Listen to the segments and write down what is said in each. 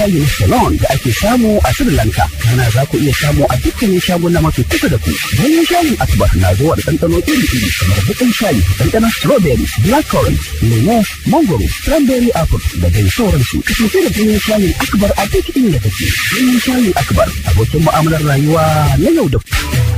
shayi na Ceylon da ake samu a Sri Lanka. Kana za ku iya samu a dukkanin shaguna mafi kusa da ku. Ganyen shayin Akbar na zuwa da ɗanɗano iri-iri kamar baƙin shayi, ɗanɗanon strawberry, blackcurrant, lemo, mangoro, cranberry apple da dai sauransu. Kasance da ganyen shayin Akbar a duk inda kake. Ganyen shayin Akbar abokin mu'amalar rayuwa na yau da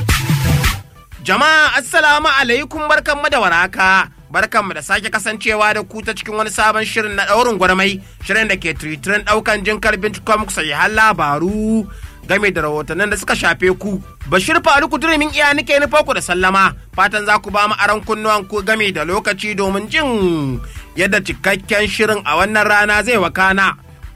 Jama'a assalamu alaikum barkanmu da waraka. Barkanmu da sake kasancewa da ku ta cikin wani sabon shirin na ɗaurin gwarmai, shirin da ke tiritirin ɗaukan jinkar bincikon muku sahihan labaru game da rahotannin da suka shafe ku. Bashir Faruku Durimin iya nike nufa ku da sallama, fatan za ku ba mu aron kunnuwan ku game da lokaci domin jin yadda cikakken shirin a wannan rana zai wakana.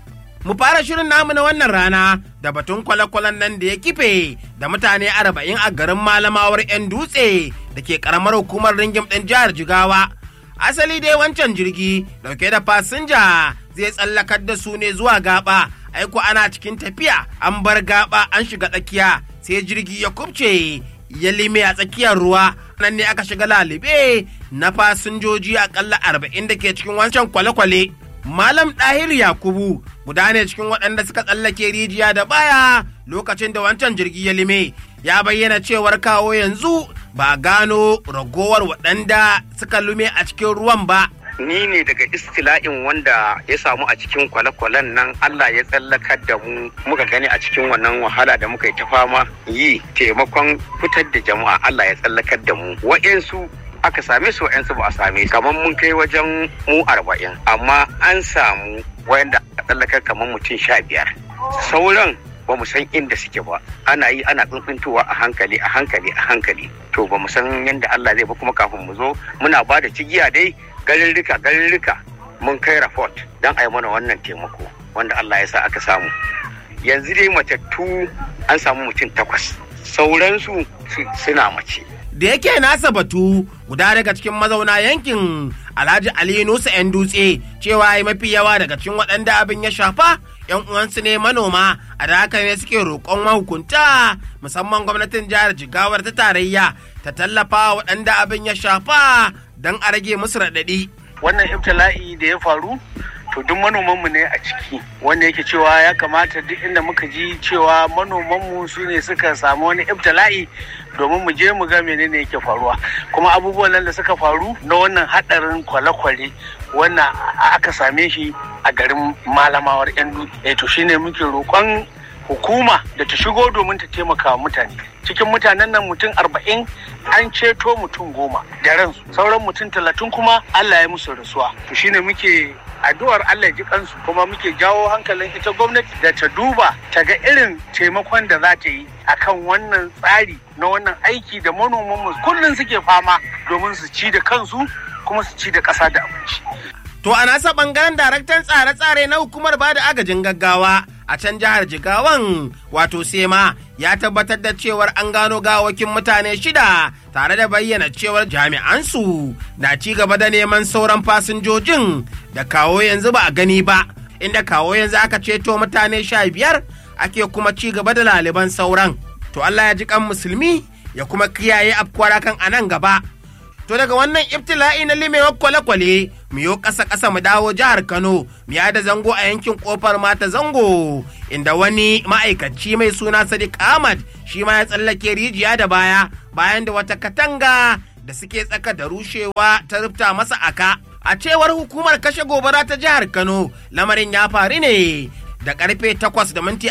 Mu fara shirin namu na wannan rana da batun kwale-kwalen nan da ya kife da mutane arba'in a garin malamawar 'yan dutse da ke karamar hukumar ringim ɗin jihar Jigawa. Asali dai wancan jirgi dauke da fasinja zai tsallakar da su ne zuwa gaba, aiko ana cikin tafiya an bar gaba an shiga tsakiya sai jirgi ya kubce ya lime a tsakiyar ruwa nan ne aka shiga lalibe na fasinjoji akalla arba'in da ke cikin wancan kwale-kwale. Malam Ɗahir Yakubu guda ne cikin waɗanda suka tsallake rijiya da baya lokacin da wancan jirgi ya lime ya bayyana cewar kawo yanzu ba gano ragowar waɗanda suka lume a cikin ruwan ba. Ni ne daga istila'in wanda ya samu a cikin kwale-kwalen nan Allah ya tsallakar da mu muka gani a cikin wannan wahala da muka yi ta fama yi taimakon fitar da jama'a Allah ya tsallakar da mu. Wa'yansu aka same su wa'yansu ba a same su kamar mun kai wajen mu arba'in amma an samu wayanda a tsallakar kamar mutum sha biyar sauran ba mu san inda suke ba ana yi ana tsuntsuntowa a hankali a hankali a hankali to ba mu san yadda Allah zai ba kuma kafin mu zo muna ba da cigiya dai garirrika garirrika mun kai rapport don a yi mana wannan taimako wanda Allah ya sa aka samu yanzu dai matattu an samu mutum takwas sauransu suna mace da yake nasa batu guda daga cikin mazauna yankin alhaji ali nusa yan dutse cewa ya mafi yawa daga cikin waɗanda abin ya shafa yan uwansu ne manoma a da haka ne suke roƙon mahukunta musamman gwamnatin jihar jigawar ta tarayya ta tallafa waɗanda abin ya shafa don a rage musu raɗaɗi. wannan ibtila'i da ya faru to duk manomanmu ne a ciki wanda yake cewa ya kamata duk inda muka ji cewa manomanmu su ne suka samu wani ibtila'i domin mu je mu ga menene yake faruwa kuma abubuwan nan da suka faru na wannan hadarin kwale-kwale wannan aka same shi a garin malamawar yan dutse to shine muke roƙon hukuma da ta shigo domin ta taimaka wa mutane cikin mutanen nan mutum arba'in an ceto mutum goma da ransu sauran mutum talatin kuma allah ya musu rasuwa to shine muke addu'ar Allah ji kansu kuma muke jawo hankalin ita gwamnati da ta duba ta ga irin taimakon da za ta yi akan wannan tsari na wannan aiki da manoman mu kullum suke fama domin su ci da kansu kuma su ci da ƙasa da abinci. To a nasa bangaren daraktan tsare-tsare na hukumar bada agajin gaggawa a can jihar Jigawan wato Sema ya tabbatar da cewar an gano gawakin mutane shida tare da bayyana cewar jami'ansu na ci gaba da neman sauran fasinjojin da kawo yanzu ba a gani ba inda kawo yanzu aka ceto mutane sha biyar ake kuma ci gaba da laliban sauran. To Allah ya ji kan musulmi ya kuma kiyaye afkuwar kan a nan gaba. To daga wannan ibtila'i na limewar kwale-kwale mu yo ƙasa ƙasa mu dawo jihar Kano mu yada zango a yankin kofar mata zango inda wani ma'aikaci mai suna Sadiq Ahmad shi ma ya tsallake rijiya da baya bayan da wata katanga da suke tsaka da rushewa ta rufta masa aka. A cewar hukumar kashe gobara ta jihar Kano lamarin ya faru ne da karfe 8 da minti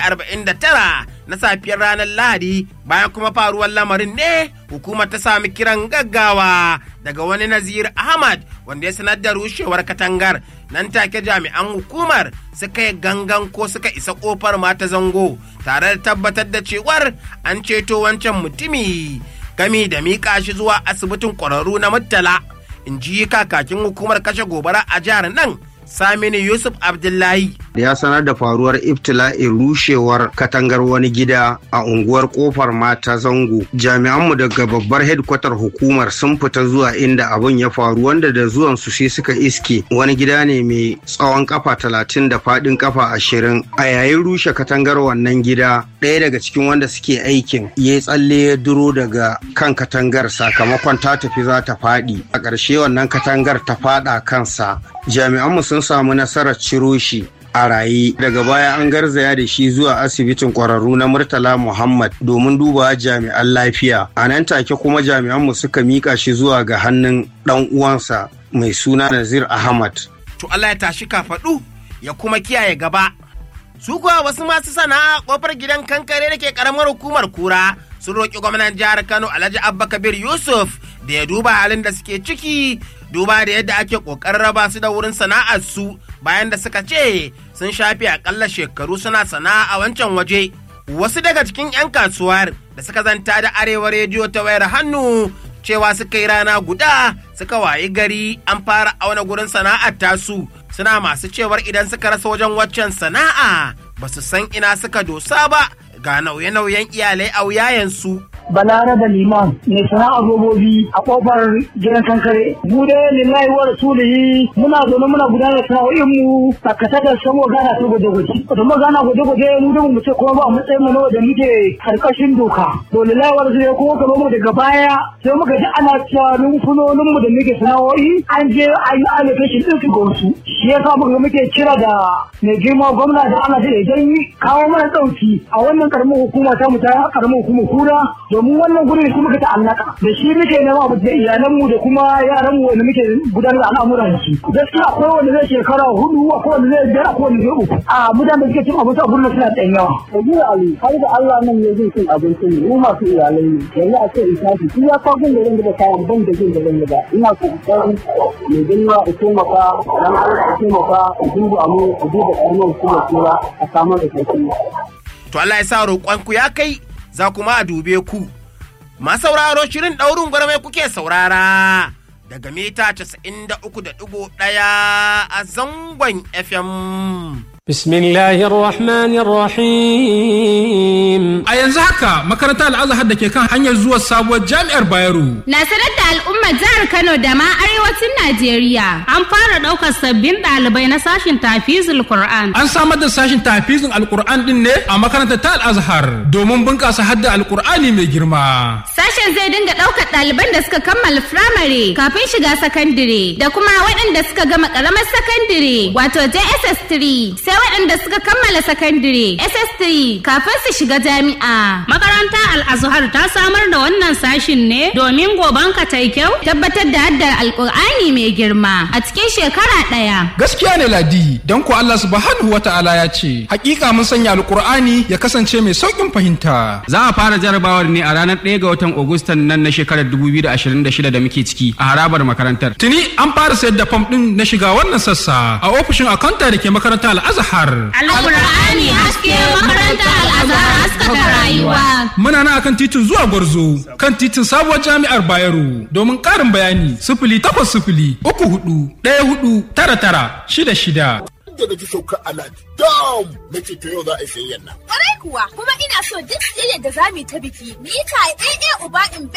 49 na safiyar ranar Lahadi bayan kuma faruwar lamarin ne hukumar ta sami kiran gaggawa daga wani Nazir Ahmad wanda ya sanar da rushewar katangar nan take jami'an hukumar suka yi gangan ko suka isa kofar mata zango tare da tabbatar da cewar an ceto wancan mutumi gami da miƙa shi zuwa asibitin ƙwararru na Murtala in ji kakakin hukumar kashe gobara a jihar nan Saminu Yusuf Abdullahi. Ya sanar da faruwar ibtila'in rushewar katangar wani gida a unguwar kofar mata zango. Jami'anmu daga babbar hedkwatar hukumar sun fita zuwa inda abin ya faru wanda da zuwan su sai suka iske wani gida ne mai tsawon kafa talatin da faɗin kafa ashirin. A yayin rushe katangar wannan gida ɗaya daga cikin wanda suke aikin ya tsalle ya duro daga kan katangar sakamakon ta tafi za ta faɗi. A ƙarshe wannan katangar ta faɗa kansa. Jami'anmu sun samu nasarar ciro shi a raye daga baya an garzaya da shi zuwa asibitin kwararru na murtala muhammad domin duba jami'an lafiya a nan take kuma jami'anmu suka mika shi zuwa ga hannun dan uwansa mai suna nazir ahmad to Allah ya tashi kafaɗu ya kuma kiyaye gaba su kuwa wasu masu sana'a kofar gidan kankare da ke karamar hukumar kura sun roƙi gwamnan jihar kano alhaji abba kabir yusuf da ya duba halin da suke ciki duba da yadda ake ƙoƙarin raba su da wurin sana'ar su bayan da suka ce sun shafe akalla shekaru suna sana'a a wancan waje wasu daga cikin 'yan kasuwar da suka zanta da arewa rediyo ta wayar hannu cewa suka yi rana guda suka wayi gari an fara auna gurin sana'ar tasu suna masu cewar idan suka rasa wajen waccan sana'a ba su san ina suka dosa ba ga nauye-nauyen iyalai a wuyayensu. balaraba liman mai sana'ar robobi a kofar gidan kankare mu dai lillahi wa rasulihi muna zaune muna gudanar da sana'o'in mu sakatakar samo gana ta gwaje-gwaje da mu gana gwaje-gwaje mu da mu ce kuma ba a matsayin mu na da muke karkashin doka to lillahi wa rasulihi kuma ka mu daga baya sai muka ji ana cewa rumfunonin mu da muke sana'o'i an je an yi allocation din su ga wasu shi yasa muka muke kira da mai girma gwamna da ana da idan kawo mana dauki a wannan karamin hukuma ta mu ta karamin hukumar kura domin wannan gurin shi muka ta'allaka da shi muke nema abu da iyalanmu da kuma yaranmu wanda muke gudanar da al'amuran da su gaskiya akwai wanda zai shekara hudu akwai wanda zai biyar akwai wanda zai uku a mutanen da suke cin abinci a gurin suna ɗan yawa. Kaji Ali har da Allah nan ne zai cin abinci ne mu masu iyalai ne yanzu a ce in tashi shi ya kawo da zan da kayan ban da jin da zan da ina so in mai girma da taimaka dan Allah da taimaka a duba mu a duba ƙarnar kuma tura a samar da kai To Allah ya sa roƙonku ya kai za kuma a dube ku. Masauraro shirin ɗaurin gwarmai kuke saurara daga mita 93.1 a zangon FM. بسم الله الرحمن الرحيم A yanzu haka makarantar al'azhar da ke kan hanyar zuwa sabuwar jami'ar Bayero. Na sanar da al'ummar jihar Kano da ma arewacin Najeriya. An fara ɗaukar sabbin ɗalibai na sashin tafizul Qur'an. An samar da sashin tafizin alkur'an din ne a makarantar ta al'azhar domin bunƙasa hadda alkur'ani mai girma. Sashen zai dinga ɗaukar ɗaliban da suka kammala firamare kafin shiga sakandire da kuma waɗanda suka gama ƙaramar sakandire wato JSS 3 sai waɗanda suka kammala sakandire SS3 kafin su shiga jami'a. Makaranta Al-Azhar ta samar da wannan sashin ne domin goban ka ta kyau tabbatar da haddar Alƙur'ani mai girma a cikin shekara ɗaya. Gaskiya ne Ladi, don ko Allah subhanahu wa ta'ala ya ce, hakika mun sanya alkur'ani ya kasance mai sauƙin fahimta. Za a fara jarabawar ne a ranar 1 ga watan Agustan nan na shekarar 2026 da muke ciki a harabar makarantar. Tuni an fara sayar da fam ɗin na shiga wannan sassa a ofishin akanta da ke makarantar al'azhar. Alƙur'ani haske makaranta Al-Azhar haskaka rayuwa. Muna nan akan titin zuwa Gwarzo kan titin sabuwar jami'ar Bayero domin ƙarin bayani sifili takwas sifili uku hudu ɗaya hudu tara tara shida shida. da na ji saukar alhaji dam na ce to yau za a yi sayayyan nan. Kwarai kuwa kuma ina so duk siyayyar da za mu yi ta biki mu yi ta ɗaya uba in